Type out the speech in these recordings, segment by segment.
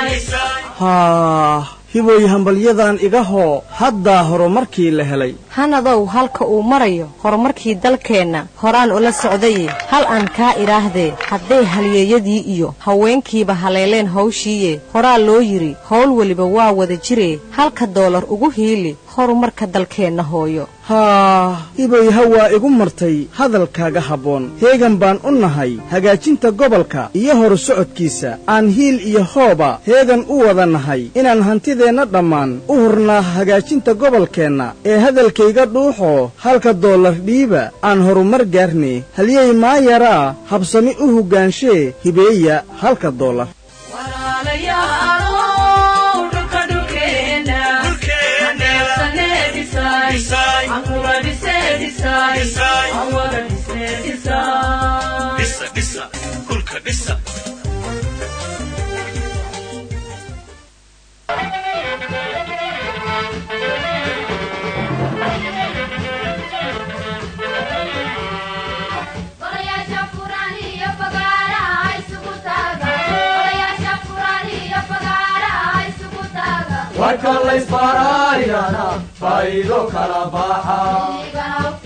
haa hiboy hambalyadan iga hoo haddaa horumarkii la helay hanadow halka uu marayo horumarkii dalkeenna horaan ula socdaye hal aan kaa idhaahdee hadday halyeeyadii iyo haweenkiiba haleeleen hawshiiye horaa loo yidhi howl weliba waa wada jiree halka doolar ugu hiili horumarka dalkeenna hooyo haa hiboy hawaa igu martay hadalkaaga habboon heegan baan u nahay hagaajinta gobolka iyo horu socodkiisa aan hiil iyo hooba heegan u wada nahay inaan hantideenna dhammaan u hurnaa hagaajinta gobolkeenna ee hadalkayga dhuuxoo halka doolar dhiiba aan horumar gaarne halyey maayaraa habsami u hoggaanshe hibeeya halka doolar warka laysbaraayana faa'iido kala baxa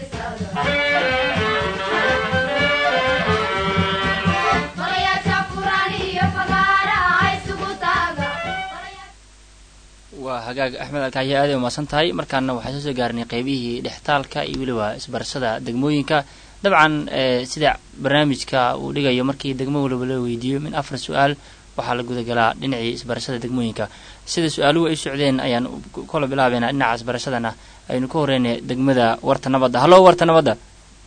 waa hagaag axmed alkaayo aaday umaasan tahay markaana waxaan soo soo gaarnay qeybihii dhextaalka iyo weliba isbarashada degmooyinka dabcan sida barnaamijka uu dhigayo markii degmo waliba la weydiiyo min afar su-aal waxaa la gudagalaa dhinacii isbarashada degmooyinka sida su-aaluhu ay socdeen ayaan kola bilaabeynaa dhinaca isbarashadana aynu ka horreynay degmada warta nabadda hallo warta nabadda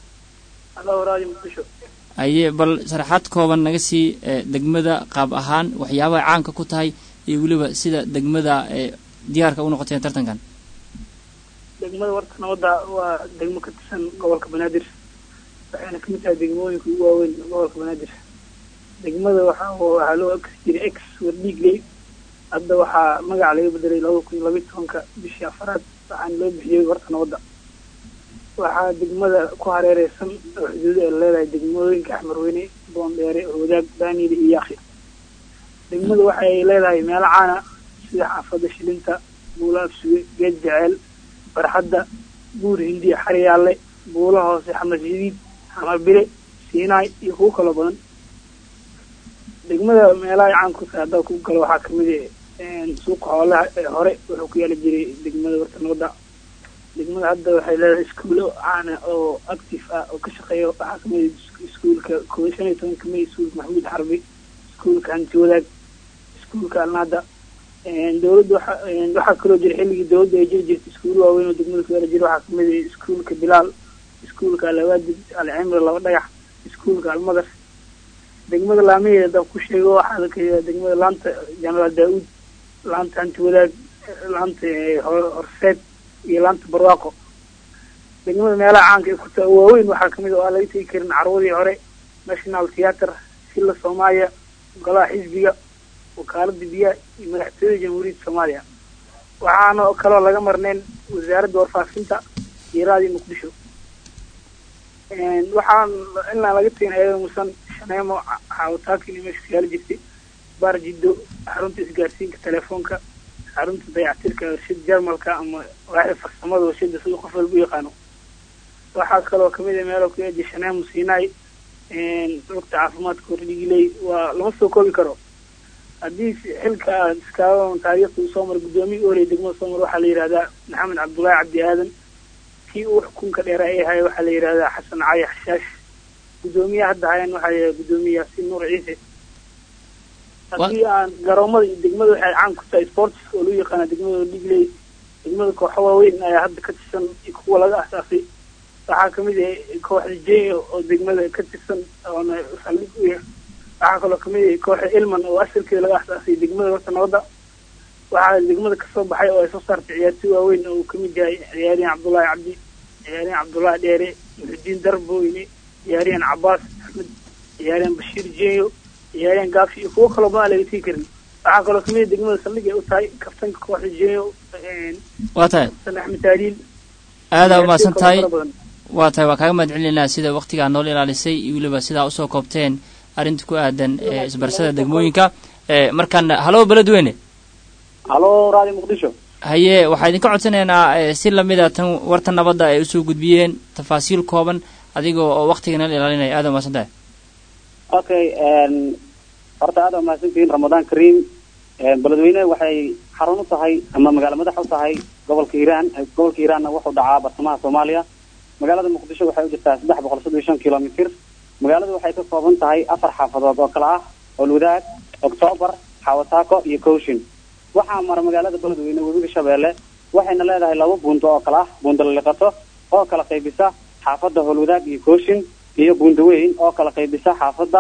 aye bal sharaxaad kooban naga sii degmada qaab ahaan waxyaabaha caanka ku tahay iyo weliba sida degmada diyaarka u noqoteen tartankan degmada warta nabadda waa degmo ka tirsan gobolka banaadir waxayna kamid tahay degmooyinka ugu waaweyn gobolka banaadir degmada waxa waxaa loo eksi jiray ex wardhiigley hadda waxaa magaca laga bedelay labada kun iyo labiyi tobanka bishii afaraad waxaana loo bixiyey warta nabadda waxaa degmada ku hareereysan oo xuduudo ay leedahay degmooyinka axmarweyne boondheere wadaag daaniile iyo yaakhi degmada waxay leedahay meelo caana sida xaafadda shilinta buula afsuge geed jeceel barxadda buur hindi xaryaalle buula hoose xamar jadiid xamar bile siinaay iyo kuwo kaloo badan degmada meelaha caan ku tahay haddaa ku galo waxaa kamid suuqa xoolaha ee hore wuxuu ku yaali jiray degmada warta nabadda degmada hadda waxay leedahay iskuulo caana oo active ah oo ka shaqeeya waxaa kamid iskuulka koob shan iyo toban kamid iskuulka maxamuud xarbi iskuulka hanti wadaag iskuulka alnaada dowladda waxa waxaa kaloo jira xilligii dowladda ay jiri jirtay iskuulo waaweyn oo degmada ku yaala jira waxaa kamid iskuulka bilaal iskuulka alawaadib alcimri laba dhagax iskuulka almadar degmada laamiheeda haddaan ku sheego waxaa la degmada laanta jenaraal daa-uud laanta hanti wadaag laanta horseed iyo laanta barwaaqo degmada meelaha caanka ay ku taa waaweyn waxaa kamid a oo aan laga tegi karin carwadii hore national theatre silla soomaaliya golaha xisbiga wakaalada biyaha iyo madaxtooyada jamhuuriyadda soomaaliya waxaana kaloo laga marneyn wasaaradda warfaafinta iyo raadiyo muqdisho waxaan inaan laga tegin ayada musan shaneemo xaawataakin iyo meesha kayaala jirtay baar jiddo xarunta isgaarsiinka telefoonka xarunta dayactirka warshada jarmalka ama waaxda farsamada warshada sida qof walba u yaqaano waxaa kaloo kamid a meelo ku eeja shaneemo siinaay lugta caafimaadka hordhigiley waa lama soo koobi karo haddii xilka aad iskaaga taariikhda uu soo maray guddoomiya ooley degmada soo mar waxaa la yihahdaa maxamed cabdullaahi cabdi aadan kii uu xukunka dheera ay haya waxaa la yihahdaa xasan cali xashaash guddoomiyaha hadda hayan waxaa la yihahdaa guddoomiye yaasiin nuur ciise haddii aan garoomada iyo degmada waxay caan ku tahay sports oo loo yaqaana degmada dhigley degmada kooxo waaweyn ayaa hadda ka tirsan kuwa laga asaasay waxaa kamid ah kooxda j oo degmada ka tirsan oona saldhig u yah waxaa kaloo kamid ah kooxda ilman oo asalkeeda laga asaasay degmada warta nabadda waxaa degmada kasoo baxay oo ay soo saartay ciyaartoy waaweyn oo uu kamid yahay ciyaaryahan cabdullaahi cabdi ciyaaryahan cabdullaahi dheere muxudiin darboyne ciyaaryahan cabaas axmed ciyaaryahan bashiir jeeyo ciyaaryahan gaafi iyo kuwo kaloo badan laga tegi karin waxaa kaloo kamid ah degmada saldhig ay u tahay kabtanka kooxda jeeyo waa tahay san axmed taaliil aadaa umahadsan tahay waa tahay waa kaaga mahad celinaynaa sida waktigaa nool ilaalisay iyo weliba sidaa usoo koobteen arrinta ku aadan isbarashada degmooyinka Eh, markaan halo beledweyne halo raadi muqdisho haye waxaa idinka codsanaynaa eh, si lamida tan warta nabadda ay usoo gudbiyeen tafaasiil kooban adigoo oo waktigana la ilaalinaya aada umaasan tahay okay horta aad umahadsantihiin ramadaan kariim beledweyne waxay xarun u tahay ama magaalo madax u tahay gobolka hiiraan gobolka hiiraanna wuxuu dhacaa bartamaha soomaaliya magaalada muqdisho waxay u jirtaa saddex boqol soddon iyo shan kilomitr magaaladu waxay ka kooban tahay afar xaafadood oo kale ah olwadaag octoobar xawataako iyo cowshin waxaa mara magaalada beledweyne webiga shabeelle waxayna leedahay laba buundo oo kale ah buundo laliqato oo kala qaybisa xaafadda holwadaag iyo cowshin iyo buundo weyn oo kala qaybisa xaafadda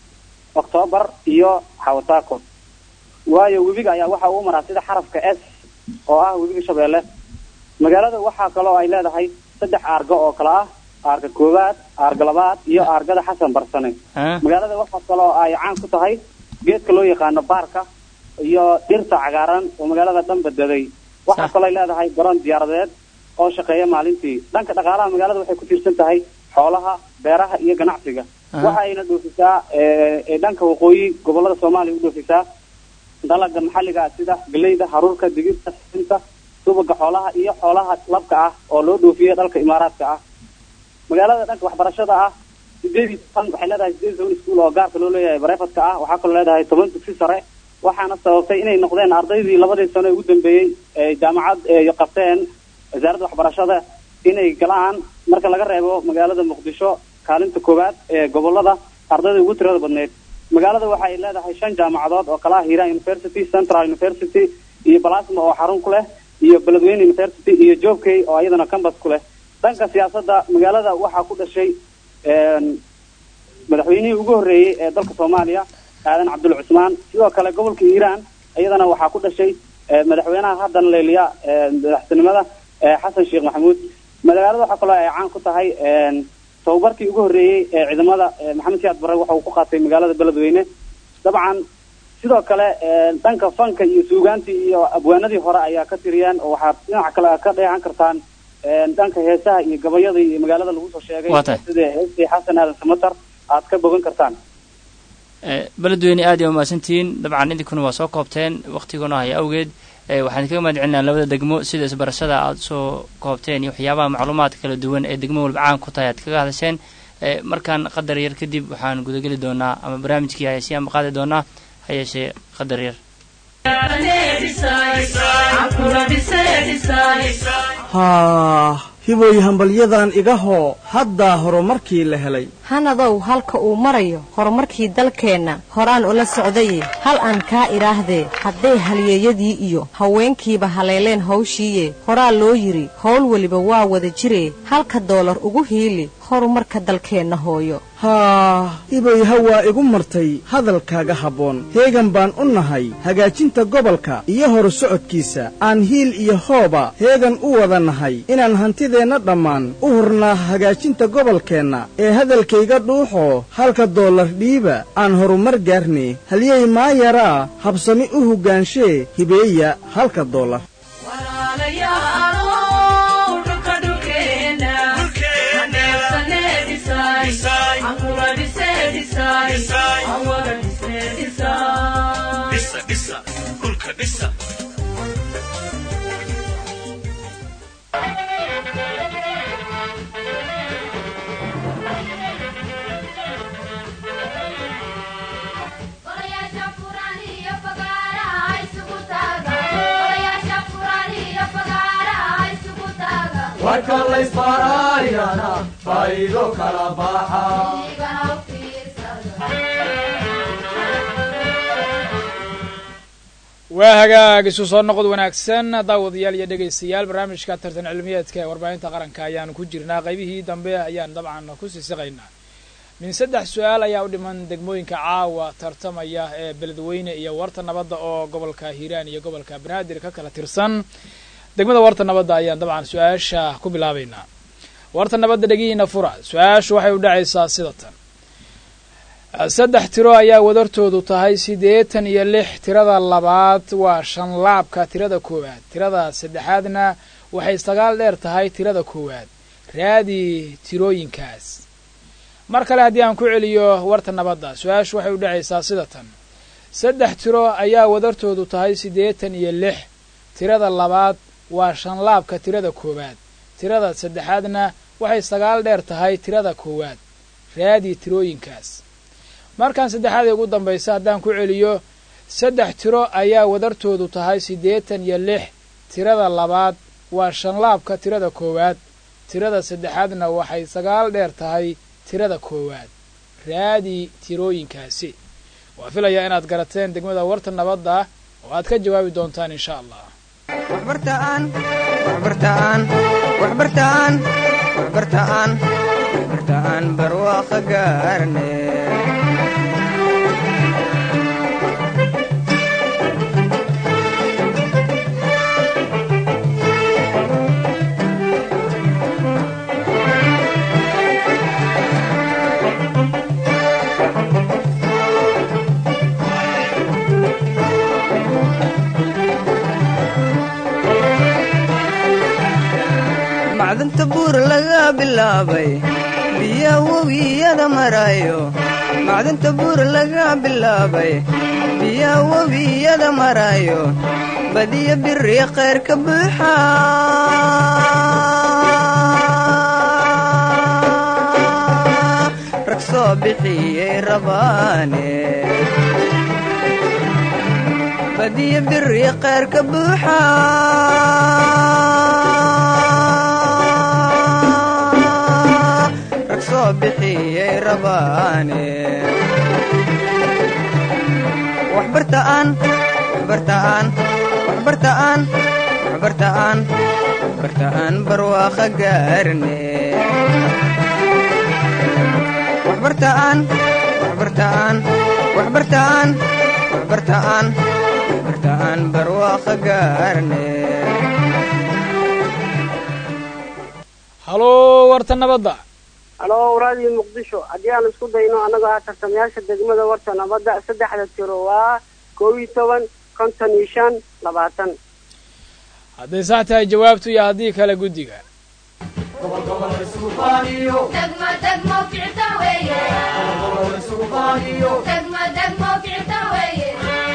octoobar iyo xawataako waayo webiga ayaa waxa uu maraa sida xarafka s oo ah webiga shabeelle magaalada waxaa kaloo ay leedahay saddex aargo oo kale ah aarga koowaad aarga labaad iyo aargada xasan barsane Ah, magaalada waxaa kaloo ay caan ku tahay geedka loo yaqaano baarka iyo dhirta cagaaran oo magaalada dhan badbaday waxaa Sax. kaloo ay leedahay garoon diyaaradeed oo shaqeeya maalintii dhanka dhaqaalaha magaalada waxay ku tiirsan tahay xoolaha beeraha iyo ganacsiga Aha. waxa ayna dhoofisaa ee, ee dhanka waqooyi gobolada soomaaliya u dhoofisaa dalaga maxalliga ah sida galeyda haruurka digirta sinta subaga xoolaha iyo xoolaha labka ah oo loo dhoofiyo dhalka imaaraadka ah magaalada dhanka waxbarashada ah sideed iyo toban waxay leedahay sideed iyo toban iskuul oo gaarka loo leeyahay bareefadka ah waxaa kaloo leedahay toban dugsi sare waxaana sababtay inay noqdeen ardaydii labadii sano ee ugu dambeeyey ee jaamacad ee qabteen wasaaradda waxbarashada inay galaan marka laga reebo magaalada muqdisho kaalinta koowaad ee gobolada ardayda ugu tirada badneyd magaalada waxay leedahay shan jaamacadood oo kala ah hiiraan university central university iyo balasma oo xarun ku leh iyo beledweyne university iyo joobkey oo iyadana campus ku leh dhanka siyaasadda magaalada waxaa ku dhashay een, madaxweynihii ugu horreeyey ee dalka soomaaliya aadan cabdul cusmaan sidoo kale gobolka hiiraan iyadana waxaa ku dhashay ee, madaxweynaha haddana leeliya ee, madaxtinimada ee, xasan sheekh maxamuud magaalada waxaa kaloo ay caan ku tahay een, tababarkii ugu horreeyey ee ciidamada ee, maxamed siyaad barre waxa uu ku qaatay magaalada beledweyne dabcan sidoo kale een, dhanka fanka iyo suugaantii iyo abwaanadii hore ayaa ka tiriyaan oo waxaad dhinaca kale ka dheehan kartaan een, dhanka heesaha iyo gabayadii iyo magaalada lagu soo sheegay Waa tahay. sida heestii xasan aadan samatar aad ka bogan kartaan eh, beledweyne aad iyo umahadsantihiin dabcan idinkuna waa soo koobteen waktiguna haya awgeed eh, waxaan kaga mahad celinaa labada degmo sida isbarashada aad soo koobteen iyo waxyaabaha macluumaadka kala duwan ee degmo walba caan ku tahay aad kaga hadasheen Eh, markaan qadar yar kadib waxaan gudageli doonaa ama barnaamijkii hayasiyaan qaadi doonaa ha yeeshee qadar yar haa hiboy hambalyadan iga hoo haddaa horumarkii la helay hanadow halka uu marayo horumarkii dalkeenna horaan ula socdaye hal aan kaa idhaahdee hadday halyeeyadii iyo haweenkiiba haleeleen hawshiiye horaa loo yidhi howl weliba waa wada jiree halka doolar ugu hiili horumarka dalkeenna hooyo haa hiboy hawaa igu martay hadalkaaga habboon heegan baan u nahay hagaajinta gobolka iyo horu socodkiisa aan hiil iyo hooba heegan u wada nahay inaan hantideenna dhammaan u hurnaa hagaajinta gobolkeenna ee hadalkayga dhuuxoo halka doolar dhiiba aan horumar gaarne halyey maayaraa habsami u hoggaanshe hibeeya halka doolar Odayaasha furan iyo fagaaraha isugu taaga. Odayaasha furan iyo fagaaraha isugu taaga. warka laysbaaraayana faa'iido kala baxa Igana u fiirsada. waa hagaag isu soo noqod wanaagsan daawadayaal iyo dhegaystayaal barnaamijka tartan cilmiyeedka ee warbaahinta qaranka ayaanu ku jirnaa qaybihii dambe ayaan dabcan ku siisiqaynaa min saddex su-aal ayaa u dhiman degmooyinka caawa tartamaya ee beledweyne iyo warta nabadda oo gobolka hiiraan iyo gobolka banaadir ka kala tirsan degmada warta nabadda ayaan dabcan su-aasha ku bilaabaynaa warta nabadda dhegihiina fura su-aashu waxay u dhacaysaa sida tan saddex tiro ayaa wadartoodu tahay siddeetan iyo lix tirada labaad waa shan laabka tirada koowaad tirada saddexaadna waxay sagaal dheer tahay tirada koowaad raadi tirooyinkaas mar kale haddii aan ku celiyo warta nabadda su-aashu waxay u dhacaysaa sida tan saddex tiro ayaa wadartoodu tahay siddeetan iyo lix tirada labaad waa shanlaabka tirada koowaad tirada saddexaadna waxay sagaal dheer tahay tirada koowaad raadi tirooyinkaas markan saddexaad ee ugu dambaysa haddaan ku celiyo saddex tiro ayaa wadartoodu tahay siddeetan iyo lix tirada labaad waa shanlaabka tirada koowaad tirada saddexaadna waxay sagaal dheer tahay tirada koowaad raadi tirooyinkaasi waa filayaa inaad garateen degmada warta nabadda oo aad ka jawaabi doontaan insha allah waxbartaan waxbartaan waxbartaan waxbartaan waxbartaan barwaaqo gaarne macdanta buur laga bilaabay biya webiyada marayo macdanta buur laga bilaabay biya webiyada marayo badiya biri khayr ka buuxa rag soo bixiyey rabaane badiya biri khayr ka buuxa rag soo bixiyey rabaane waxbartaan waxbartaan waxbartaan waxbartaan waxbartaan barwaaqo gaarne waxbartaan waxbartaan waxbartaan waxbartaan waxbartaan barwaaqo gaarne haloo warta nabadda halo raadiyo muqdisho haddii aan isku dayno annagoo ah tartamayaasha degmada warta nabadda saddexda tiro waa koob iyo toban konton iyo shan labaatan hadday sax tahay jawaabtu iyo haddii kale guddiga degmo degmo ficta weeye degmo degmo ficta weeye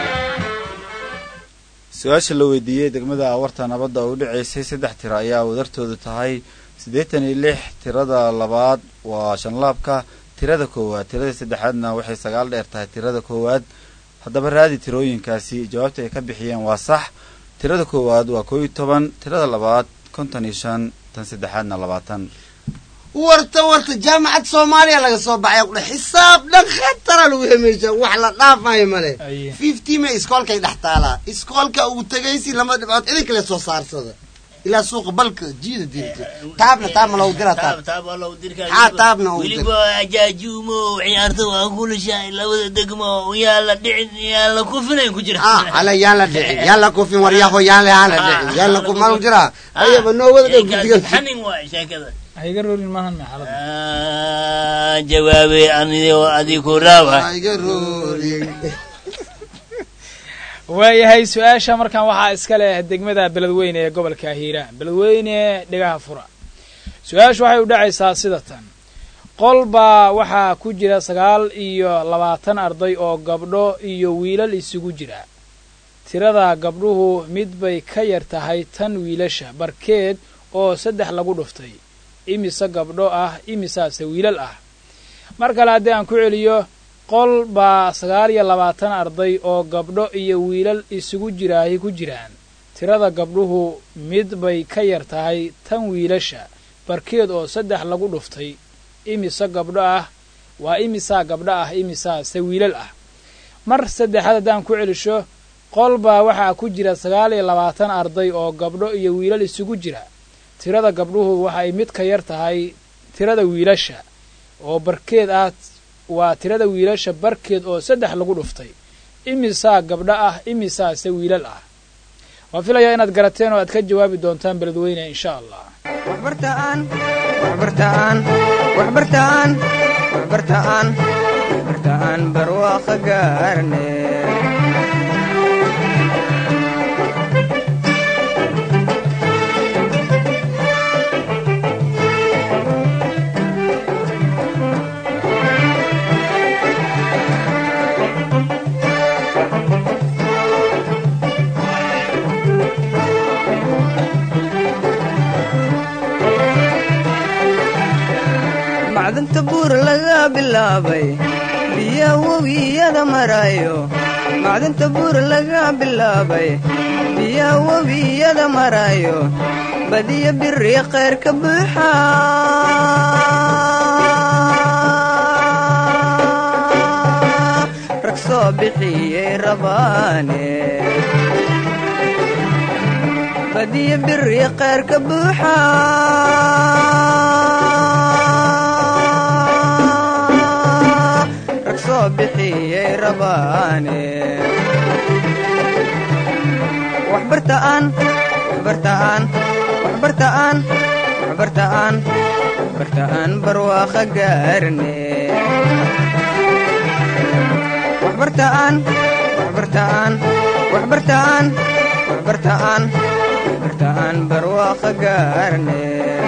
su-aasha la weydiiyey degmada awarta nabadda oo u dhaceysay saddex tiro ayaa wadartoodu tahay siddeetan iyo lix tirada labaad waa shanlaabka tirada koowaad tirada saddexaadna waxay sagaal dheer tahay tirada koowaad haddaba raadi tirooyinkaasi jawaabta ay ka bixiyeen waa sax tirada koowaad waa koo iyo toban tirada labaad konton iyo shan tan saddexaadna labaatan warta warta jaamacad soomaaliya laga soo baxay qudha xisaab dhan khatara lagu hemeysha wax la dhaafayo male fifty ma iskoolkay dhex taalaa iskoolka ugu tegaysi lama dhibcood idin kale soo saarsada ilaa suuqa balka jiida dirta taabna taabna loogu dira taab haa taabna ugu dira weliba ajaajuumo ciyaarta waa kulishahay labada degmo yaa la dhicin yaa la kufinayn ku jira ah hala yaan la dhicin yaan la kufin waryaho yaan la yaan la dhicin yaan la kufin malu jiraa ayaba noo wada dhow guddiga xanin waay sheekada hayga roolin maahan maxalada jawaabay anigo adiku raawa iga roolin waayahay su-aasha markan waxaa iska leh degmada beledweyne ee gobolka hiiraan beledweyne dhegaha fura su-aashu waxay u dhacaysaa sida tan qol baa waxaa ku jira sagaal iyo labaatan arday oo gabdho iyo wiilal isugu jira tirada gabdhuhu mid bay ka yar tahay tan wiilasha barkeed oo saddex lagu dhuftay imise gabdho ah imisaase wiilal ah mar kale haddii aan ku celiyo qol baa sagaal iyo labaatan arday oo gabdho iyo wiilal isugu jiraahi ku jiraan tirada gabdhuhu mid bay ka yar tahay tan wiilasha barkeed oo saddex lagu dhuftay imise gabdho ah waa imisaa gabdho ah imisaase wiilal ah mar saddexaad haddaan ku celisho qol baa waxaa ku jira sagaal iyo labaatan arday oo gabdho iyo wiilal isugu jira tirada gabdhuhu waxay mid ka yar tahay tirada wiilasha oo barkeed ah waa tirada wiilasha barkeed oo saddex lagu dhuftay imisaa gabdho ah imisaase wiilal ah waan filayaa inaad garateen oo aad ka jawaabi doontaan beledweyne insha allah waxbartaan waxbartaan waxbartaan waxbartaan waxbartaan barwaaqo gaarne bilaabay biya webiyada marayo macdanta buur laga bilaabay biya webiyada marayo badiyo biri khayr ka buuxa rag soo bixiyey rabaane badiyo biri khayr ka buuxa rag soo bixiyey rabaane waxbartaan waxbartaan waxbartaan waxbartaan waxbartaan barwaaqa gaarne waxbartaan waxbartaan waxbartaan waxbartaan waxbartaan barwaaqa gaarne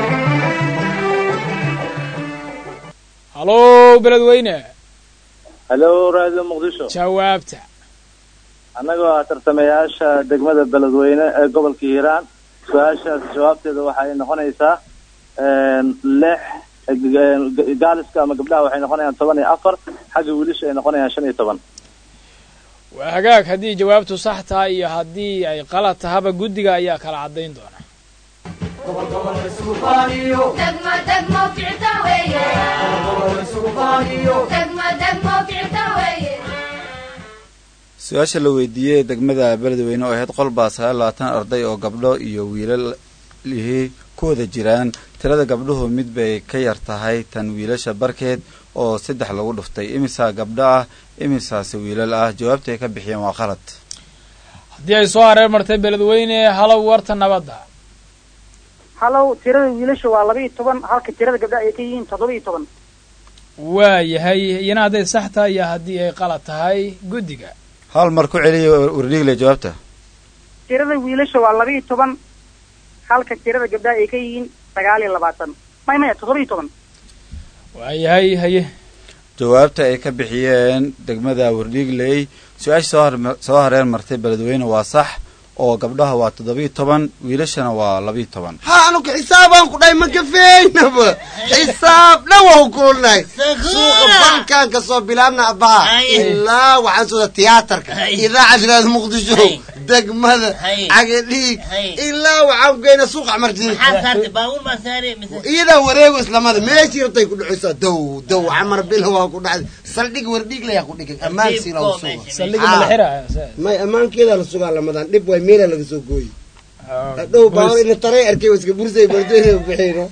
halow beledweyne halo radio muqdisho jawaabta annagoo ah tartamayaasha degmada beledweyne ee gobolka hiiraan su-aashaas jawaabteeda waxay noqonaysaa lix gaaliska ama gabdhaha waxay noqonayaan toban iyo afar xagga wiilasha ay noqonayaan shan iyo toban waa hagaag haddii jawaabtu sax tahay iyo haddii ay qalad tahaba guddiga ayaa kala caddayn doona degmo degmo ficta weeye degmo degmo ficta weeye su-aasha la weydiiyey degmada beledweyne oo ahayd qolbaa sagaal labaatan arday oo gabdho iyo wiilal lihii ku wada jiraan tirada gabdhuhu mid bay ka yar tahay tan wiilasha barkeed oo saddex lagu dhuftay imisaa gabdho ah imisaase wiilal ah jawaabta ay ka bixiyeen waa qalad haddii ay soo hareer martay beledweyne halow warta nabadda halow tirada wiilasha waa laba iyo toban halka tirada gabdhaha ay ka yihiin toddoba iyo toban waayahay iyana hadday sax tahay iyo haddii ay qalad tahay guddiga hal mar ku celiya wardhiigle jawaabta tirada wiilasha waa laba iyo toban halka tirada gabdhaha ay ka yihiin sagaal iyo labaatan may maya toddoba iyo toban waayahay haye jawaabta ay ka bixiyeen degmada wardhiigley su-aasha soo har soo hareer martay beledweyne waa sax oo gabdhaha waa toddoba iyo toban wiilashana waa laba iyo toban ha anuka xisaabaan ku dhahay ma kafeynaba xisaab dhan waa kulnahay suuqa bankaan kasoo bilaabna abaha ilaa waxaan sooda tiyaatarka idaacad raad muqdisho degmada cagadhiig ilaa waxaan ku geyna suuqa camardiin iyadaa wareego islamada meeshii rabtay ku dhacaysaa dow dow camar bila waa ku dhacday saldhig wardhig layaa ku dhigay ammaankiina la suga may ammaankeedaa la sugaa lamadan dhib way meelaa laga soo gooyi hadhow baawar ina taray arkay waa iska bursay bardooyina bixino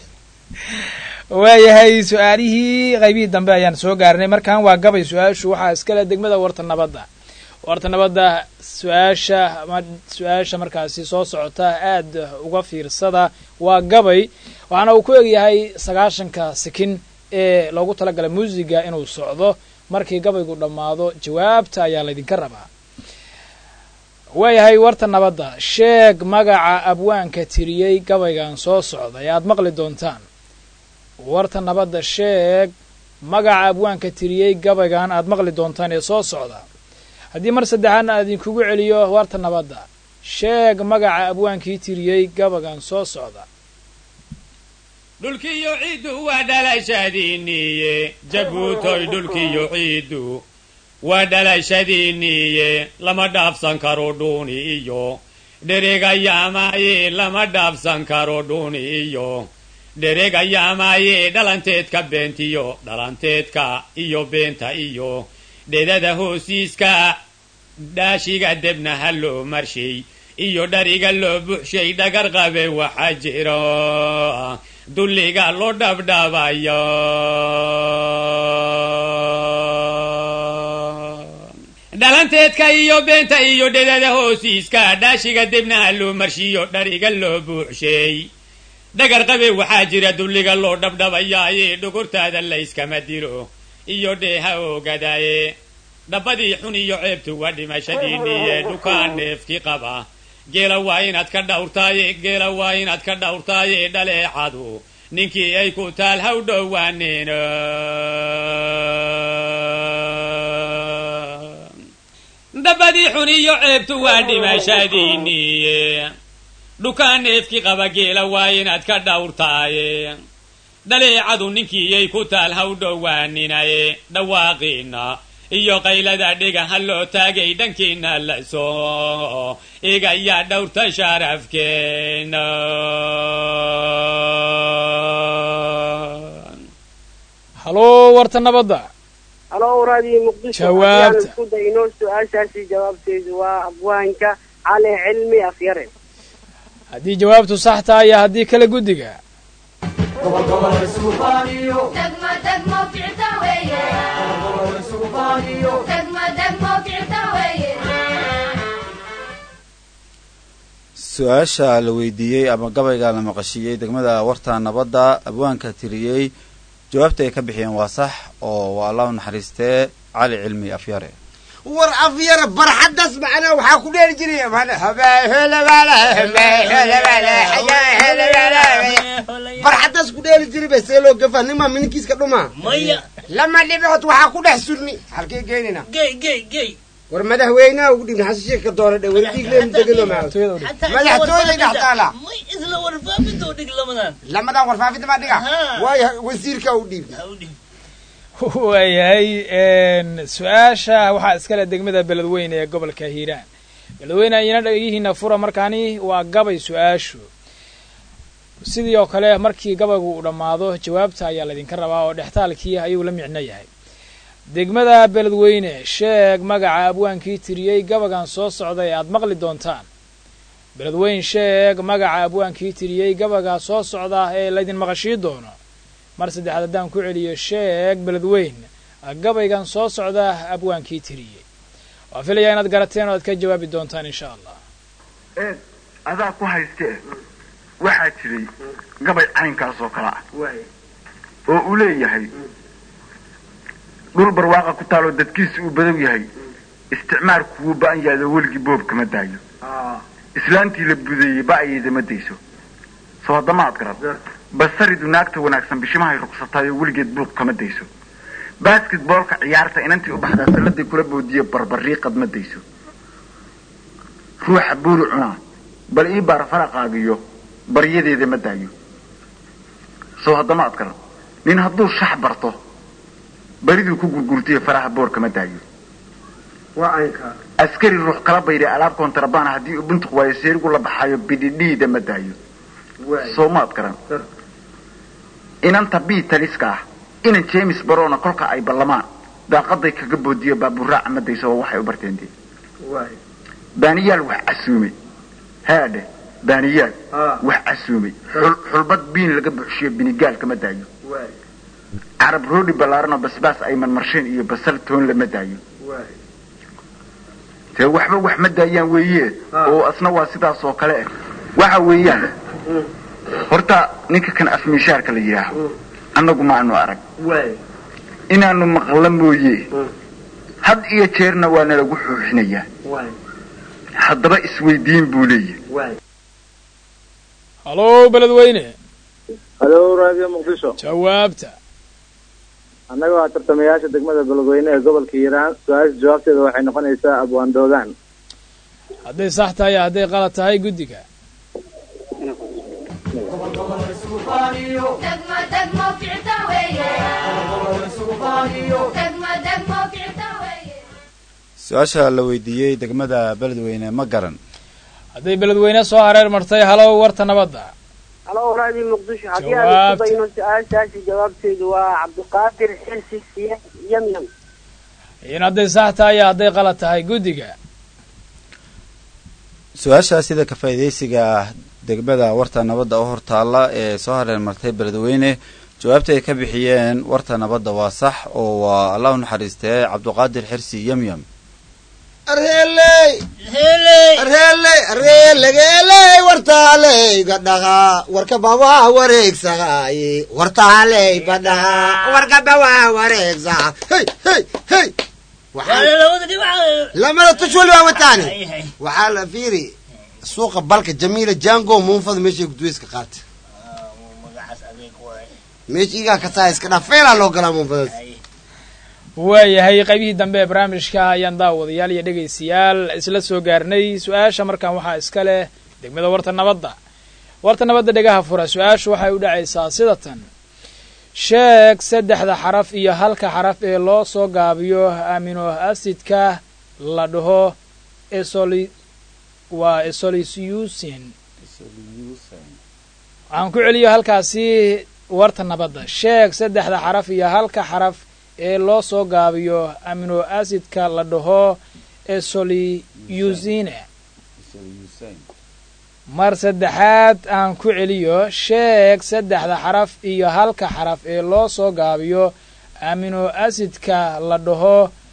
waayahay su-aalihii qaybihii dambe ayaan soo gaarnay markan waa gabay su-aashu waxaa iskale degmada warta nabadda warta nabadda su-aasha ama su-aasha markaasi soo socota aad uga fiirsada waa gabay waxaana uu ku egyahay sagaashanka sikin ee loogu talagalay muusiga inuu socdo markii gabaygu dhammaado jawaabta ayaa laydinka rabaa waayahay warta nabadda sheeg magaca abwaanka tiriyey gabaygan soo socda ee aad maqli doontaan warta nabadda sheeg magaca abwaanka tiriyey gabaygan aad maqli doontaan ee soo socda haddii mar saddexaadna aad idinkugu celiyo warta nabadda sheeg magaca abwaankii tiriyey gabaygan soo socda dhulkiyo ciiddu waa dhalashadiinniye jabuutoy dhulkiyo ciiddu waa dhalashadiinniye lama dhaafsan karo dhuuni iyo dhereegayaamaaye lama dhaafsan karo dhuuni iyo dhereegayaamaaye dhalanteedka beentiyo dhalanteedka iyo beenta iyo dhedada hoosiiska dhaashiga debnaha loo marshay iyo dhariga loo buxshay dhagar qabe waxaa jiro dulliga loo dhabdhabayo dhalanteedka iyo beenta iyo dhedada hoosiiska dhaashiga debnaha loo marshiyo dhariga loo buuxsheey dhagar qabe waxaa jira dulliga loo dhabdhabayaaye dhogortaada layskama dilo iyo dheeha ogadaaye dhabbadii xun iyo ceebtu waa dhimashadiinniye dhukaan neefki qaba geela waa inaad ka dhawrtaaye geela waa inaad ka dhawrtaaye dhaleecadu ninkii ay ku taal haw dhowaaneen dhabbadii xun iyo ceebtu waa dhimashadiinniye dhukaan neefki qaba geela waa inaad ka dhawrtaaye dhaleecadu ninkiiyay ku taal haw dhowaaninaye dhawaaqiina iyo qaylada dhiga ha loo taagay dhankiina la soo igayaa dhowrta sharafkeena haloo warta nabadda halo raadiyo muqdisho Jawaabta. haddii aan isku dayno su-aashaasi jawaabteedu waa abwaanka cali cilmi afyare haddii jawaabtu sax tahay iyo haddii kale guddiga degmo degmo ficta weeye degmo degmo ficta weeye su-aasha la weydiiyey ama gabayga la maqashiiyey degmada warta nabadda abwaanka tiriyey jawaabta ay ka bixiyeen waa sax oo waa allah u naxariistee cali cilmi afyare war afyara barxaddaas macnaa waxaa ku dheeli jiray barxaddaas ku dheeli jiray bay see loo gafa nima mininkiiska dhuma maya lama dhibcood waxaa ku dhex surni halkee geynina gey gey gey war madaxweynaha ugu dhibna xasan sheekh ka doora dhe wardiigleen degelo madaxtooyay dhex taala may isla warfaafintoo dhig lamadan lamadan warfaafinta baa dhiga Haa. waayo wasiirka u dhiib waayahay su-aasha waxaa iskale degmada beledweyne ee gobolka hiiraan beledweyne ayana dhagihiina fura markaani waa gabay su-aashu sidii oo kale markii gabaygu uu dhammaado jawaabta ayaa laydinka rabaa oo dhextaalkii ayuu la micno yahay degmada beledweyne sheeg magaca abwaankii tiriyey gabagan soo socda ee aad maqli doontaan beledweyn sheeg magaca abwaankii tiriyey gabagaa soo socda ee laydin maqashii doono mar saddexaad haddaan ku celiyo sheeg beledweyn gabaygan soo socda abwaankii tiriyey waa filayaa inaad garateen oo aad ka jawaabi doontaan insha allah eed adaa ku haystee waxaa jiray gabay caynkaas oo kale ah oo uu leeyahay dhul barwaaqa ku taaloo dadkiisa uu badow yahay isticmaalku wuu ba'an yahay oo weligii boob kama daayo islaantii la budeeyey ba'ayeyda ma dayso soo haddama aad garad basaridu naagta wanaagsan bishimahay ruqsataay oo weligeed buuq kama dayso basketboolka ciyaarta inantii u baxdaa salladay kula boodiye barbariiqad ma dayso ruuxa buuri cunaa bal ii baar faraqaagiyo baryadeeda ma daayo soo haddama ad garan nin hadduu shax barto bariduu ku gurgurtayo faraha boorka ma daayo askari ruux kala bayray alaab kontrabaana haddii uu buntuq waayo seerigu la baxayo bidhidhiida ma daayo soo maad garan inanta bii taliska ah inan james barona kolka ay ballamaan daaqaday kaga boodiyo baaburaaca ma dayso oo waxay u barteen dee baaniyaal wax casuumay haadhe baaniyaal wax casuumay xul- xulbad biin laga buuxshiyo binigaalka ma daayo carab roodhi ballaaran oo basbaas ay marmarsheen iyo basal toon lama daayo dee waxba wax ma daayaan weeye oo asna waa sidaas oo kale ah waxa weeyaan horta ninka kan afmiishaarka la yidhaaho annagu ma aanu arag inaanu maqla mooye had iyo jeerna waa nalagu xuuxinayaa haddaba isweydiin buu leeyahy halo beledweyne halo raadiyo muqdisho jawaabta annaga waa tartamayaasha degmada beledweyne ee gobolka hiiraan su-aasha jawaabteeda waxay noqonaysaa abwaandoogaan hadday sax tahay iyo hadday qalad tahay guddiga degmo degmo ficta weeye degmo degmo ficta weeye su-aasha la weydiiyey degmada beledweyne ma garan hadday beledweyne soo hareer martay halow warta nabadda halo raadiyo muqdisho haddii aan Jawaabta. isku dayno su-aashaasi jawaabteedu waa cabdiqaadir xilsi siya yamyam in hadday sax tahay iyo hadday qalad tahay guddiga su-aasha sida ka faa'iidaysiga degmada warta nabadda u hortaalla ee soo hareer martay beledweyne jawaabta ay ka bixiyeen warta nabadda waa sax oo waa allah u naxariistee cabduqaadir xirsi yamyam arheeley arheeley arheelegeeley wartaaley badhaqa warka bawaa wareegsaqaaye wartaaley badhaqa warka bawaa wareegsaqa hey hey hey lamada tush wali waa wataani waxaa la fiiri suuqa balka jamiila jango muunfada meeshay gudweyska qaata meesha igaa kasaa iska dhaa feelaa loo galaa muunfadaas waayahay qaybihii dambe ee barnaamijka ayaan daawadayaal iyo dhegaystayaal isla soo gaarnay su-aasha markan waxaa iska leh degmada warta nabadda warta nabadda dhegaha fura su-aashu waxay u dhacaysaa sida tan sheeg saddexda xaraf iyo halka xaraf ee loo soo gaabiyo amino acidka la dhaho esoli waa esolisiusin waxaan ku celiyo halkaasi warta nabadda sheeg saddexda xaraf iyo halka xaraf ee loo soo gaabiyo amino acidka la dhaho esoliusine mar saddexaad aan ku celiyo sheeg saddexda xaraf iyo halka xaraf ee loo soo gaabiyo amino acidka la dhaho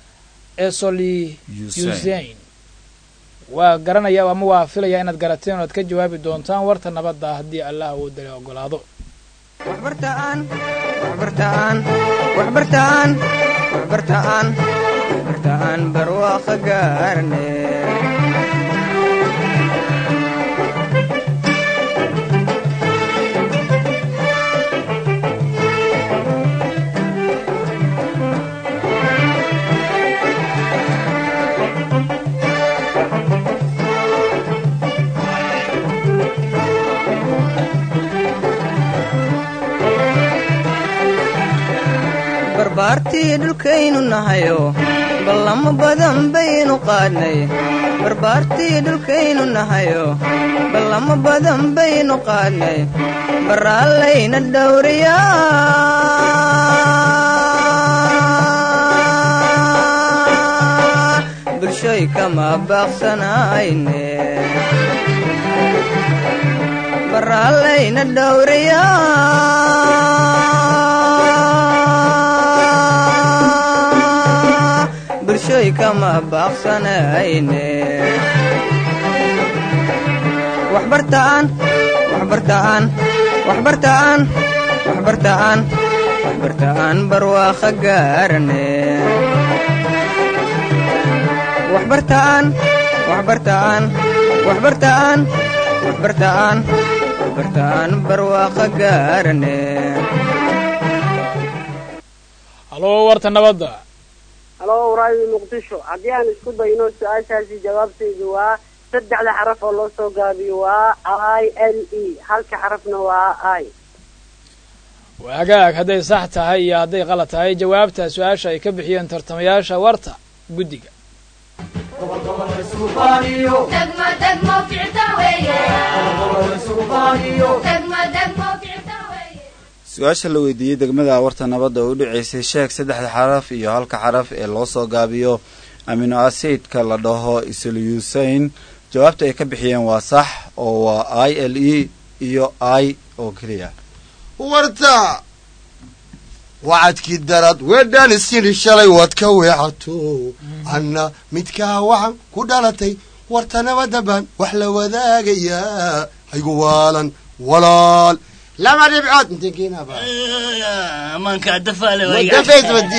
esoliusain waa garanaya ama waa filaya inaad garateen oad ka jawaabi doontaan warta nabadda haddii allah uu dali ogolaado waxbartaan waxbartaan waxbartaan waxbartaan waxbartaan barwaaqo gaarne barbaartii dhulkaynu nahayo ballamo badan baynu qaadnay barbaartii dhulkaynu nahayo ballamo badan baynu qaadnay baraallayna dhowriyaa bulshoy kama baaqsanayne baraallayna dhowriyaa bulshoy kama baaqsanayne waxbartaan waxbartaan waxbartaan waxbartaan waxbartaan barwaaqo gaarane waxbartaan waxbartaan waxbartaan waxbartaan waxbartaan barwaaqo gaarane haloo warta nabadda halo raadio muqdisho haddii aan isku dayno su-aashaasi jawaabtaydu waa saddexda xaraf oo loo soo gaabiyo waa i l e halka xarafna waa i waagaag hadday sax tahay iyo hadday qalad tahay jawaabta su-aasha ay ka bixiyeen tartamayaasha warta guddiga degmo degmo ficta weeye degmo degmo ficta weeye su-aasha la weydiiyey degmada warta nabadda oo u dhaceysay sheeg saddexda xaraf iyo halka xaraf ee loo soo gaabiyo amino acidka la dhaho isoleusain jawaabta ay ka bixiyeen waa sax oo waa i l e iyo i oo keliya warta wacadkii darad weedhaan isini shalay waad ka weecato anna midkaa waxaan ku dhalatay warta nabadda baan wax la wadaagayaa haygu waalan walaal lama dhibcood intenkeenaba amanka dafaale wadafeysbadi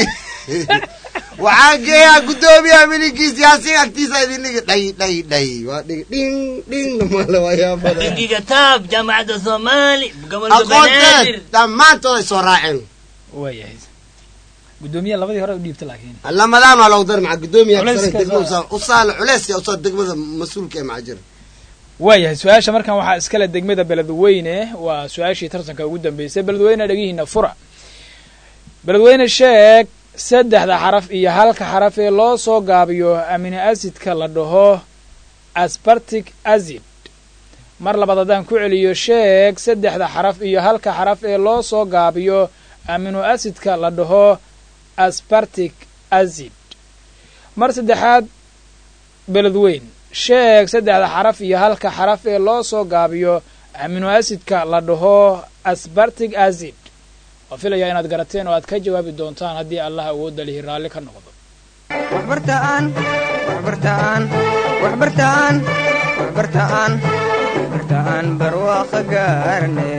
waxaan geeyaa guddoomiyaha miligiisi asiga agtiisa idinligi dhay dhay dhay waa dhig dhing dhing namale waayaabada bangiga taab jaamacadda soomaali gobolka aqoonteed banaadir dhammaantood ay soo raaceen waayahay guddoomiyaha labadii hore u dhiibta laakiin lamadaan waa loogu dar maca guddoomiyaha Culayska kasare degmada soo- usaa- usaal culeyska usaa degmada mas-uulka ee macajira waayahay su-aasha markan waxaa iskale degmada beledweyne waa su-aashii tartanka ugu dambeysay beledweyne dhegihiina fura beledweyne sheeg saddexda xaraf iyo halka xaraf ee loo soo gaabiyo amino acidka la dhaho aspartic acid mar labaad haddaan ku celiyo sheeg saddexda xaraf iyo halka xaraf ee loo soo gaabiyo amino acidka la dhaho aspartic acid mar saddexaad beledweyn sheeg saddexda xaraf iyo halka xaraf ee loo soo gaabiyo amino acidka la dhaho aspartic acid waa filayaa inaad garateen oo aad ka jawaabi doontaan haddii allah awoodda lihi raalli ka noqdo waxbartaan waxbartaan waxbartaan waxbartaan waxbartaan barwaaqo gaarne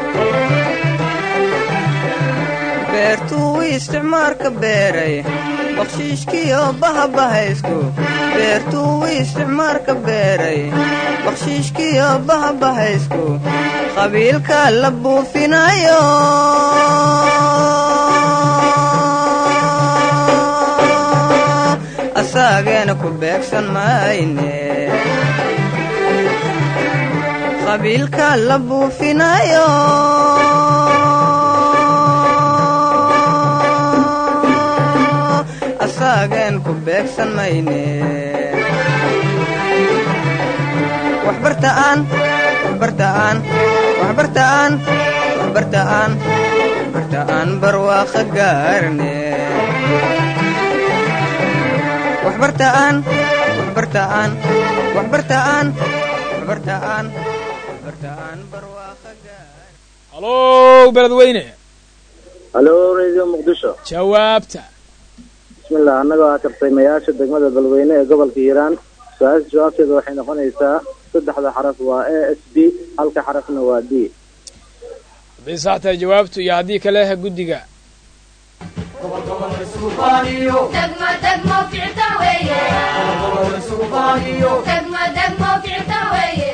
beertuu isticmaalka beeray bakshiishkiyo bahabahaysku beertuu isticmaarka beeray bakshiishkiyo bahabahaysku qabiilka la buufinayo asaageena ku beegsan mayne qabiilka la buufinayo asaageen ku beegsan mayne waxbartaan waxbartaan waxbartaan waxbartaan waxbartaan barwaaqa gaarne waxbartaan waxbartaan waxbartaan waxbartaan waxbartaan barwaaqa halo beledweyne halo radio muqdisho jawaabta bismillah annagoo ah tartaymayaasha degmada balweyne ee gobolka hiiraan su-aasha jawaabteeda waxay noqonaysaa saddexda xaraf waa a s b halka xarafna waa d hadday sax tahay jawaabtu iyo haddii kale guddiga degmo degmo ficta weeye degmo degmo ficta weeye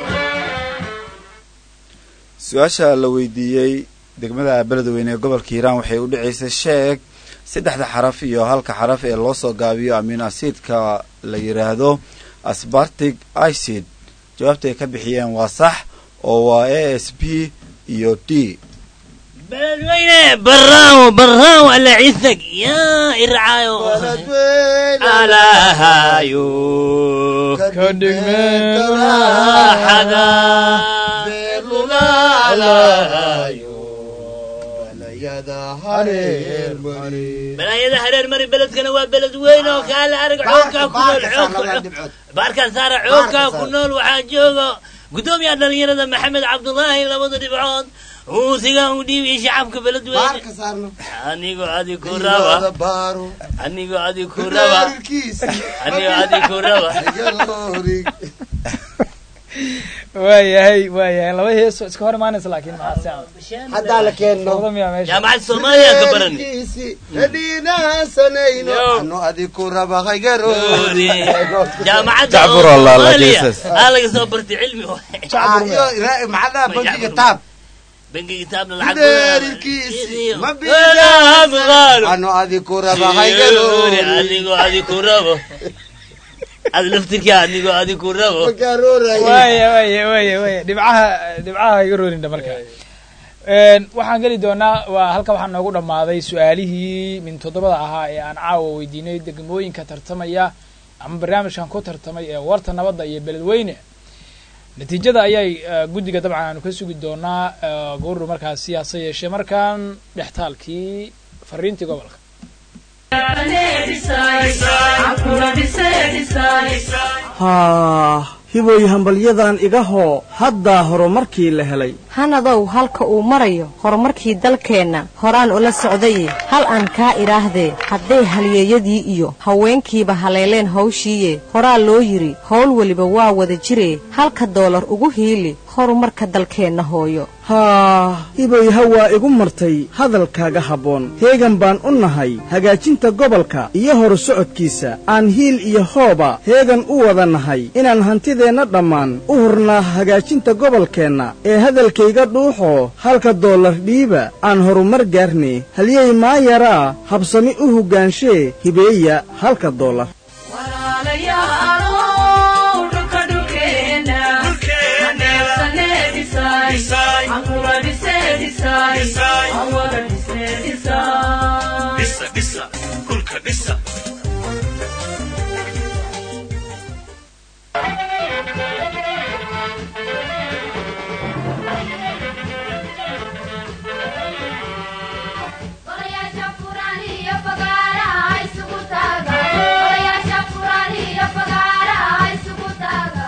su-aasha la weydiiyey degmada beledweyne ee gobolka hiiraan waxay u dhacaysay sheeg saddexda xaraf iyo halka xaraf ee loo soo gaabiyo amino acidka la yidhaahdo asbartic icid jawaabta ay ka bixiyeen waa sax oo waa a s b iyo d beledweyne baraawo baraawo alla cisag yaa ircaayo alaahayo kadhigmeexada balaayada hareer mari beledkana waa beled weyn oo kaale arag xoogkaa ku nool xoog baarkaan saara xoogkaa ku nool waxaa jooga guddoomiyaha dhalinyarada maxamed cabdulaahi labada dhibcood uusiga u dhiibiy shacabka beledweyne anigoo adi ku raba anigoo adi ku raba anigoo adi ku raba waayahay waayahay laba heeso iska hor imaanaysa laakiin maxaa haddaa la keenno jaamacadda soomaaliya ka baran hadhiinaasanayno ano adi ku raba haygaroori jaamacadda Jacbur Allah, la soomaaliya Jesus. aa laga soo bartay cilmi maxaa bangi kitaab bangi kitaabna lacag Beerkiisi ma bilaabaan. ano adi ku raba haygaroori adigoo adi ku rabo ad laftirkaa adigoo adi ku rabo waaya waaya waaya waaya dhibcaha dhibcaha iga roolindha marka Een, waxaan geli doonaa waa halka waxaa noogu dhammaaday su-aalihii min toddobada ahaa ee aan caawa weydiinay degmooyinka tartamaya ama barnaamijkan ku tartamay ee warta nabadda iyo beledweyne natiijada ayay eh, guddiga dabcan aanu ka sugi doonaa eh, gowru markaasi hase yeeshee markaan dhextaalkii fariintii gobolka haa hiboy hambalyadan iga hoo haddaa horumarkii la helay hanadow halka uu marayo horumarkii dalkeenna horaan ula socdaye hal aan kaa idhaahdee hadday halyeeyadii iyo haweenkiiba haleeleen hawshiiye horaa loo yidhi howl weliba waa wada jiree halka doolar ugu hiili horumarka dalkeenna hooyo haa hiboy hawaa igu martay hadalkaaga habboon heegan baan u nahay hagaajinta gobolka iyo horu socodkiisa aan hiil iyo hooba heegan u wada nahay inaan hantideenna dhammaan u hurnaa hagaajinta gobolkeenna ee hadalkayga dhuuxoo halka doolar dhiiba aan horumar gaarne halyey maayaraa habsami u hoggaanshe hibeeya halka doolar Golayaasha furan iyo fagaaraha isugu taaga Golayaasha furan iyo fagaaraha isugu taaga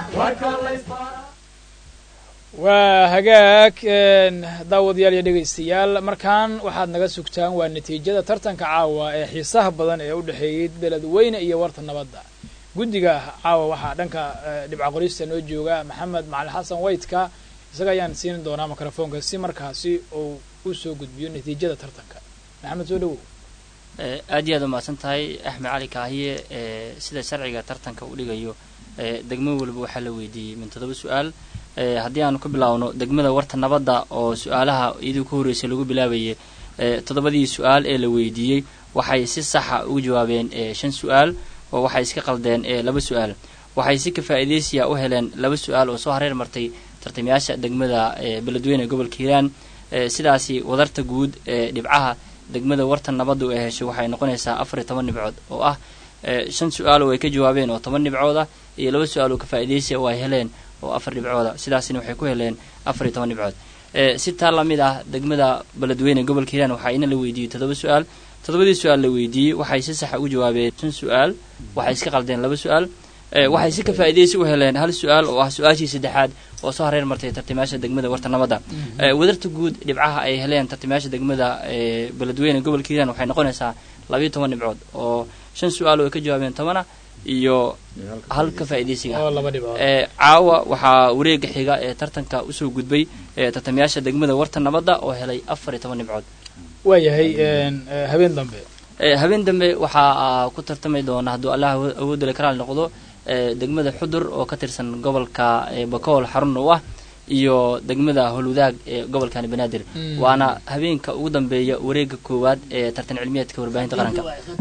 waa hagaag een, daawadayaal iyo dhegaystayaal markaan waxaad naga sugtaan waa natiijada tartanka caawa ee xiisaha badan ee u dhexeeyey beledweyne iyo warta nabadda guddiga caawa waxaa dhanka eh, dhibca qorista noo jooga maxamed macalin xasan waytka isaga ayaan siin doonaa mikrofoonka si markaasi uu u soo gudbiyo natiijada tartanka maxamed soo dhawow Eh, aad iyo aad umahadsan tahay axmed cali kaahiye eh, sida sharciga tartanka uu dhigayo eh, degmo walba waxaa la weydiiyey min toddoba su-aal Eh, haddii aanu ku bilaawno degmada warta nabadda oo su-aalaha iyadii ku horreysay lagu bilaabayay eh, toddobadii su-aal ee la weydiiyey waxay si saxa ugu jawaabeen eh, shan su-aal oo waxay iska qaldeen eh, laba su-aal waxay si ka faa'iidaysiya u heleen laba su-aal oo soo hareer martay tartamayaasha degmada eh, beledweyne ee gobolka hiiraan Eh, sidaasi wadarta guud ee dhibcaha degmada warta nabaddu ay heshay waxay noqonaysaa afar iyo toban dhibcood oo ah eh, shan su-aal oo ay ka jawaabeen oo toban dhibcood ah iyo laba su-aal oo ka faa'iidaysiya oo ay heleen oo afar dhibcooda sidaasina waxay ku heleen afar iyo toban dhibcood Eh, si taa lamid ah degmada beledweyne ee gobolka hiiraan waxaa ina la weydiiyey toddoba su-aal toddobadii su-aal la weydiiyey waxay si saxa ugu jawaabeen shan su-aal waxay iska qaldeen laba su-aal Eh, waxay si ka faa'iidaysi u heleen hal su-aal oo ah su-aashii saddexaad oo soo hareer martay tartamayaasha degmada warta nabadda Eh, wadarta guud dhibcaha ay heleen tartamayaasha degmada eh, beledweyne gobolka hiiraan waxay noqonaysaa labayo toban dhibcood oo shan su-aal oo ay ka jawaabeen tobana iyo hal ka faa'iidaysiga oo laba dhibcood Eh, caawa waxaa wareega xiga ee tartanka usoo gudbay eh, tartamayaasha degmada warta nabadda oo helay afar iyo toban dhibcood waayahay een, eh, habeen dambe Eh, habeen dambe waxaa ah, ku tartami doona hadduu allah awo- awoodale karaal noqdo eh, degmada xudur oo ka tirsan gobolka eh, bakool xarun u ah iyo degmada holwadaag ee gobolkani banaadir Mm. waana habeenka ugu dambeeya wareega koowaad ee tartan cilmiyeedka warbaahinta qaranka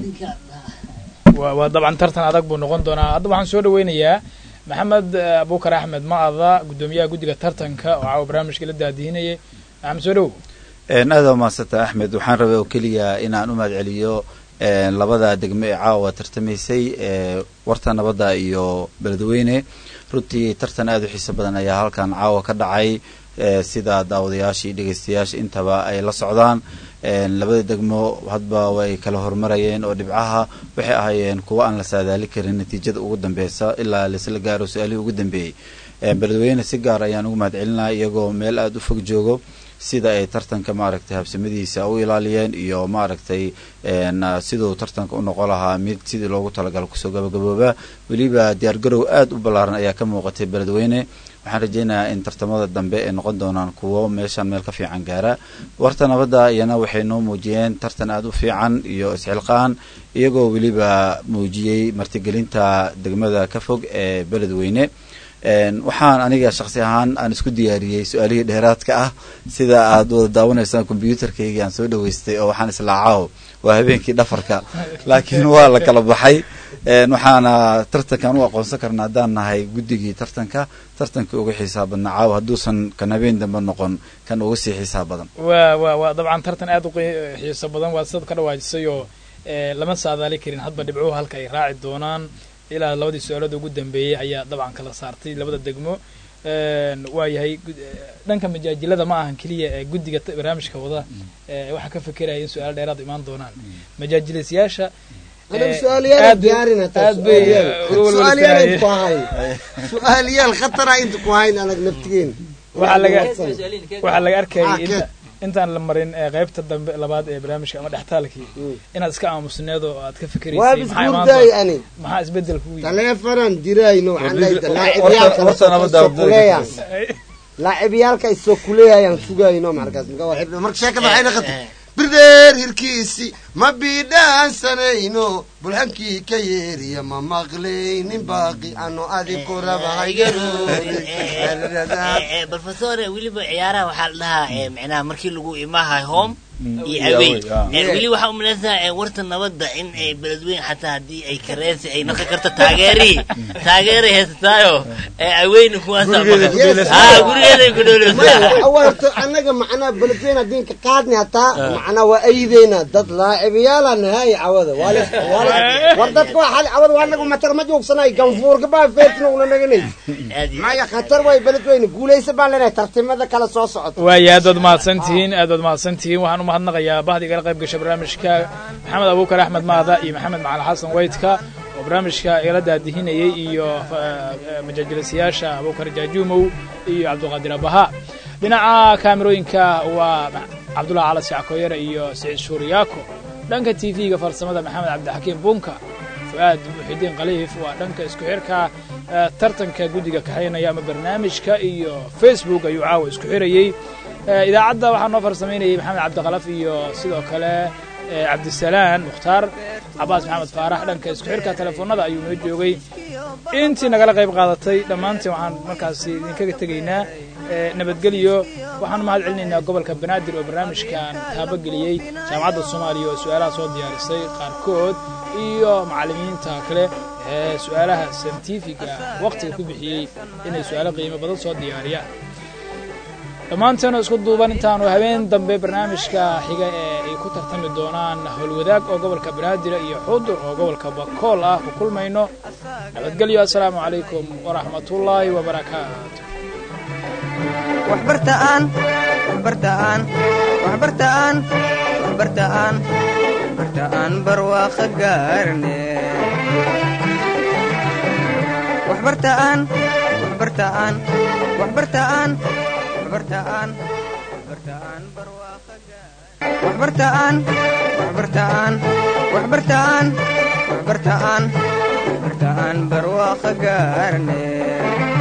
waa waa dabcan tartan adag buu noqon doonaa hadda waxaan soo dhaweynayaa maxamed eh, abuukar axmed ma-ada guddoomiyaha guddiga tartanka oo caawa barnaamijka la daadihinayay maxamed soo dhow Een, aad waa mahadsanta axmed waxaan rabay oo keliya inaan u mahadceliyo een, labada degmo ee caawa tartamaysay ee warta nabadda iyo beledweyne runtii tartan aad u xiiso badan ayaa halkan caawa ka dhacay ee, sida daawadayaasha iyo dhegeystayaasha intaba ay la socdaan een, labada degmo hadba way kala horumarayeen oo dhibcaha waxay ahaayeen kuwo aan la saadaali karin natiijada ugu dambeysa ilaa laisla gaaro su-aalihii ugu dambeeyey Een, beledweyne si gaar ayaan ugu mahadcelinaya iyagoo meel aada u fog joogo sida ay tartanka maaragtay habsamadiisa u ilaaliyeen iyo maaragtay een, siduu tartanka u noqon lahaa mid sidii loogu talagalo kusoo gabagabooba weliba diyaargarow aada u ballaaran ayaa ka muuqatay beledweyne waxaan rajeynayaa in tartamada dambe ay noqon doonaan kuwo meeshan meel ka fiican gaara warta nabadda iyana waxay noo muujiyeen tartan aada u fiican iyo isxilqaan iyagoo weliba muujiyey martigelinta degmada ka fog ee beledweyne Een, waxaan aniga shaksi ahaan aan isku diyaariyey su-aalihii dheeraadka ah sida aad wada daawanaysaan kombyuutarkayga aan soo dhaweystay oo waxaan islaacaho waa habeenkii dhafarka laakiin waa la kala baxay Een, waxaana tartankan u aqoonsan karna haddaan nahay guddigii tartanka tartankii uga xiisaa badnaa caawa hadduusan kan habeen dambe noqon kan uga sii xiisaa badan waa waa waa dabcan tartan aad u qi- xiiso badan waa sidaad ka dhawaajisay oo eh, lama saadaali karin hadba dhibcuhu halka ay raaci doonaan ilaa labadii su-aalood ugu dambeeyey ayaa dabcan kala saartay labada degmo Een, waa yahay gud- eh, dhanka majaajilada ma ahan keliya ee guddiga ta- barnaamijka wada eh, waxaa ka fekeraya in su-aalo dheeraad imaan doonaan majaajilaysayaasha Anigu eh, su'aalayaal aad bay- diyaarin hataa, aad bay su'aalayaal. eh, uga Su'aalayaal walwalsanayeen. inta ku hayn. su'aalayaal khatara inta ku hayn anag naftigeen waxaa laga waxaa laga arkayay Ah, inta keed. intaan la marin ee qaybta dambe labaad ee barnaamijka ama dhextaalkii inaad iska aamusneed oo aad ka waa fikeraysay maxaa imaan bisguurdaay doona ani maxaa isbedel kugu yimid taleefanaan dirayno waxaan dhahay Horta- laacibyaalka horta nabadda isoo abdul- kuleeyaan laacibyaalka isoo kuleeyayaan sugayno markaas marka waa xidh- marka sheekada waxay noqotay birdeer hirkiisi ma bidhaansanayno bulhankii ka yeeriya ma maqlaynin baaqi ano adiku raba haygaroodin balfasore weliba ciyaaraha waxaa la dhahaa eh, micnaha markii lagu imahay home iyo iyo away away, ah. Eh, weli waxaa umalaysaa eh, warta nabadda in ay beledweyn xataa haddii ay kareensi ay noqon karto taageerii taageeray haysataayo ee aweyna kuwaasaa Gurigeeda ku maqan dheelaysaa. Ah, gurigeeday ku dheelaysaa warto anaga macnaa beledweyne haddii ka qaadni hataa macnaa waa ayideyna dad laacibayaala nahay cawada waa la- waa la- war dadka waa xali cawada waa anagu matar ma joogsanay ganfuurka baa feertina una naganay maya khatar way beledweyne guulaysa baan leenahay tartimada kale soo socota waaya aad baad mahadsantihiin aad baad mahadsantihiin waxaan u mahadnaqayaa bahdi igala qayb gasha barnaamijka maxamed abuukar axmed maada iyo maxamed macalin xasan weydka oo barnaamijka igala daadihinayay iyo eh, majaajilaysayaasha abuukar jaajuumow iyo cabdiqaadir abaha dhinaca kaamirooyinka waa cabdullahi cala sackoyare iyo siciid shuuriyaako dhanka t v-ga farsamada maxamed cabdixakiim bunka fu'aad muxidiin khaliif waa dhanka isku xirka eh, tartanka guddiga kaxaynaya ama barnaamijka iyo facebook ayuu caawa isku xirayey Eh, idaacadda waxaa noo farsamaynayay maxamed cabdikalaf iyo sidoo kale cabdisalaan mukhtaar cabaas maxamed faarax dhanka isku xirka telefoonada ayuu noo joogay intii nagala qayb qaadatay dhammaantiin waxaan markaasi idinkaga tegaynaa nabadgelyo waxaan mahad celinaynaa gobolka banaadir oo barnaamijkan taabageliyey jaamacadda soomaaliya oo su-aalaha soo diyaarisay qaarkood iyo macallimiinta kale ee su-aalaha saintifiga wakhtiga ku bixiyey inay su-aalo qiimo badan soo diyaariyaan dhammaanteenu isku duuban intaanu habeen dambe barnaamijka xiga ee ay ku tartami doonaan howlwadaag oo gobolka banaadir iyo xudur oo gobolka bakool ah ku kulmayno nabadgelyo assalaamu calaykum waraxmatullaahi wabarakaatu waxbartaan waxbartaan waxbartaan waxbartaan waxbartaan barwaaqo gaarne waxbartaan waxbartaan waxbartaan waxbartaan waxbartaan barwaaqo waxbartaan waxbartaan waxbartaan waxbartaan waxbartaan barwaaqo gaarne